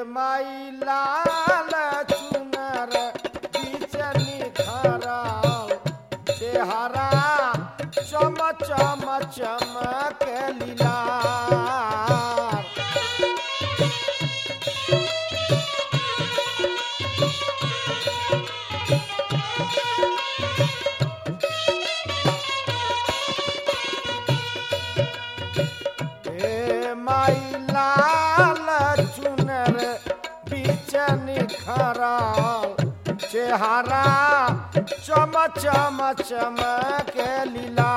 माई लाल चुनर बीच निखरल चेहरा चम चम चमक लीला हे माई लाल चुनर बीच निखरल चेहरा चम चम चमक लीला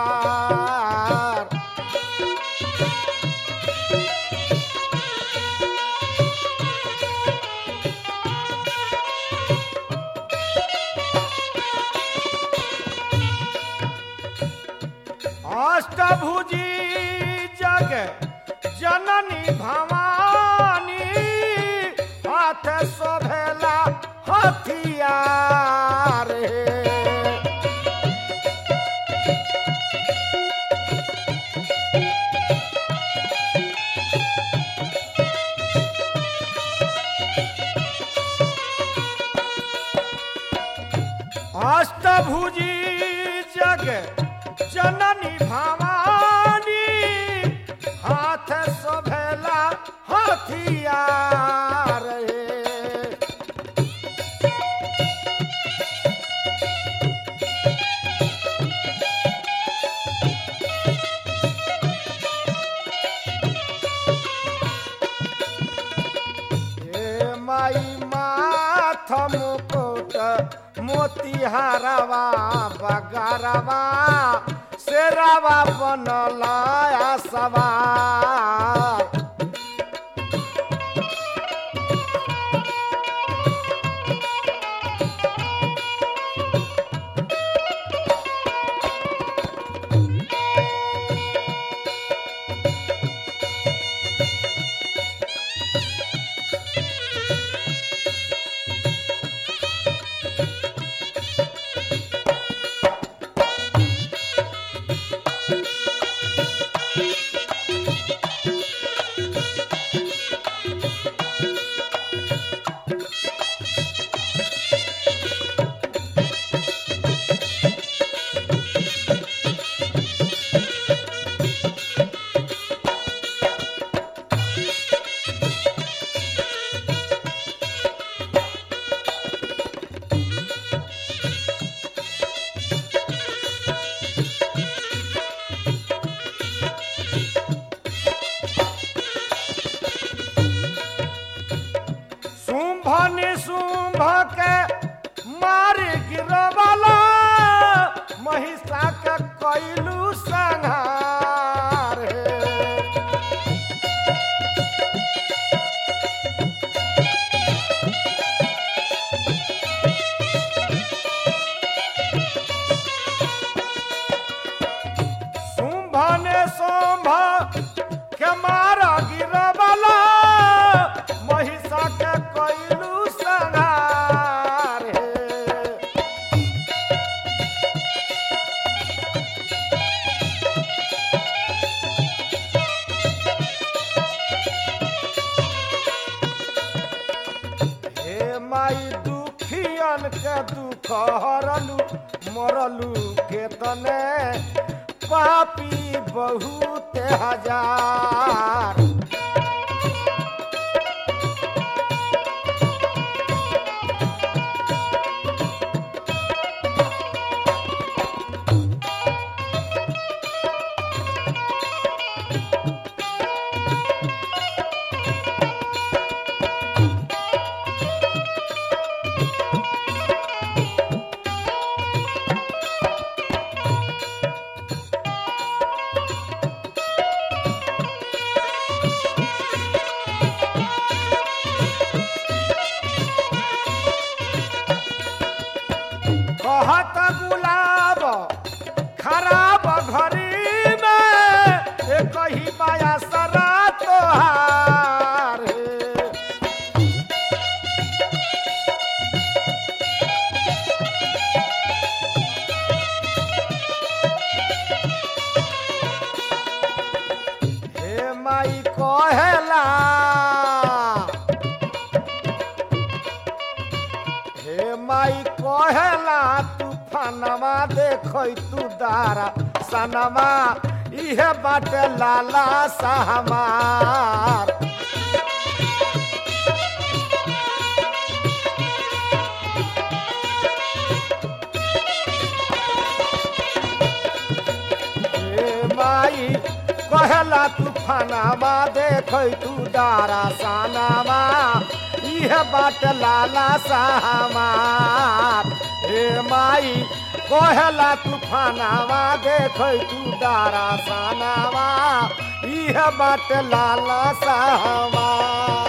अष्टभुजी जग जननी भवानी हाथ शोभेला हथियार हे अष्टभुजी जग जननी भवानी हाथ शोभेला हथियार हे हे माई माथ मुकुट मोतिहारवा बगारवा शेरावा बनल सवार शुंभ निशुंभ के मार गिरवाला महिषा के कैलू संहार हे शुंभ ने शुंभ के मारा गिरवाला महिषा के कैलू संहार हे हे माई दुखियन के दुख हरलू मरलू के तने पापी बहुत हजार कहेला तूफानमा देखै तू दारा सनमा इहे बाटे लाला सहमार ए माई कहेला तूफानमा देखै तू दारा सनमा इहे बाट लाला सहमार हे माई कहेला तूफानावा देखै तू दारा सानावा इह बाट लाला सहमार